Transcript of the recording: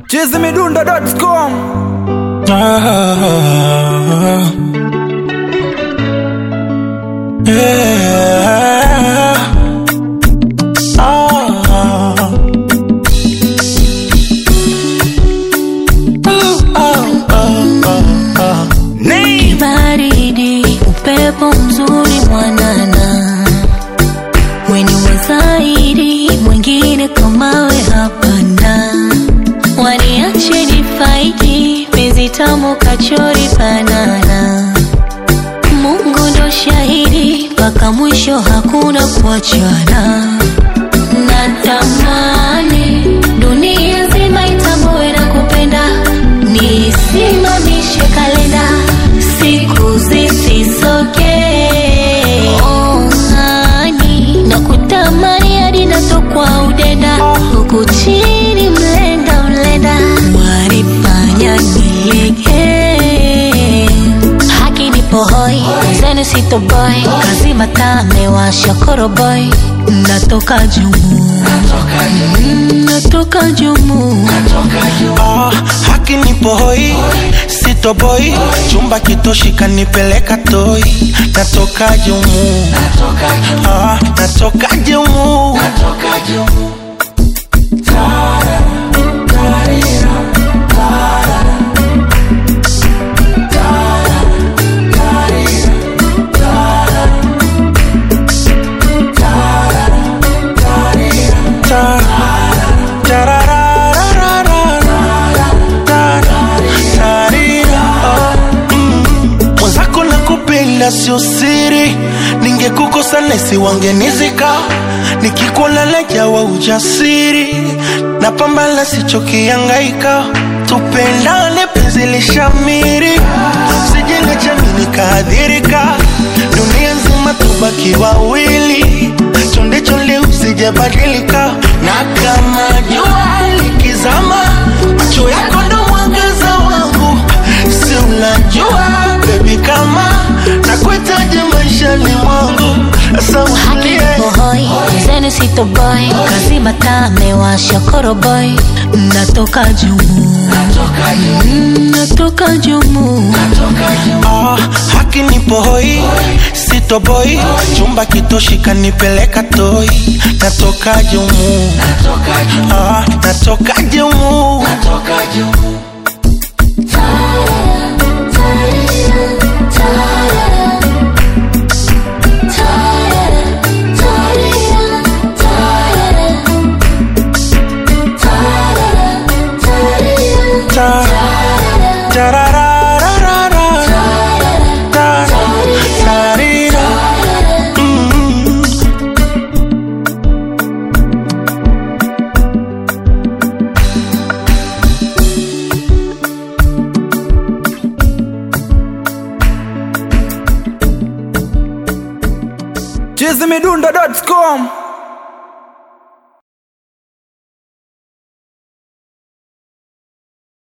chizimidundo.com Ah, yeah. Ah. Ah, ah, ah, ah. Baridi, upepo mzuri mwanana, weni wazaidi, mwingine kamawe hapana. Waniache nifaidi, penzi tamu kachori banana. Mungu ndo shahidi, mpaka mwisho hakuna kuachana. Natamani dunia nzima itambue na kupenda, nisimamishe kalenda, siku zisisoke. Oh, hani, nakutamani hadi natokwa udenda, huku chini mlenda mlenda, wanifanya nilegee haki nipo hoi zenu sitoboy kazi mataa mewasha koroboy natoka jumu Mm, natoka jumu Ah, haki nipo hoi sitoboi chumba kitoshi kanipeleka toi natoka jumu Ah, natoka jumu Ta- tararararara, tara- tarira, oh, mm. mwenzako na kupenda sio siri ningekukosa nesi wangenizika nikikuona jawa ujasiri na pambala sichokiangaika tupendane penzi lishamiri sijenge chami nikaadhirika dunia nzima tubaki wawili chonde chonde usijabadilika na kama jua likizama macho yako ndo mwangaza wangu si unajua bebi kama nakuhitaji maishani mwangu sasa haki usilie nipo hoi zenu sitoboy kazi mataa mewasha koroboy natoka jumu Mm, natoka jumu Ah, haki nipo hoi sitoboi chumba kitoshi kanipeleka toi natoka jumu Ah, natoka jumu Ta- tararararara, tara- tarira. Mm. chizimidundo.com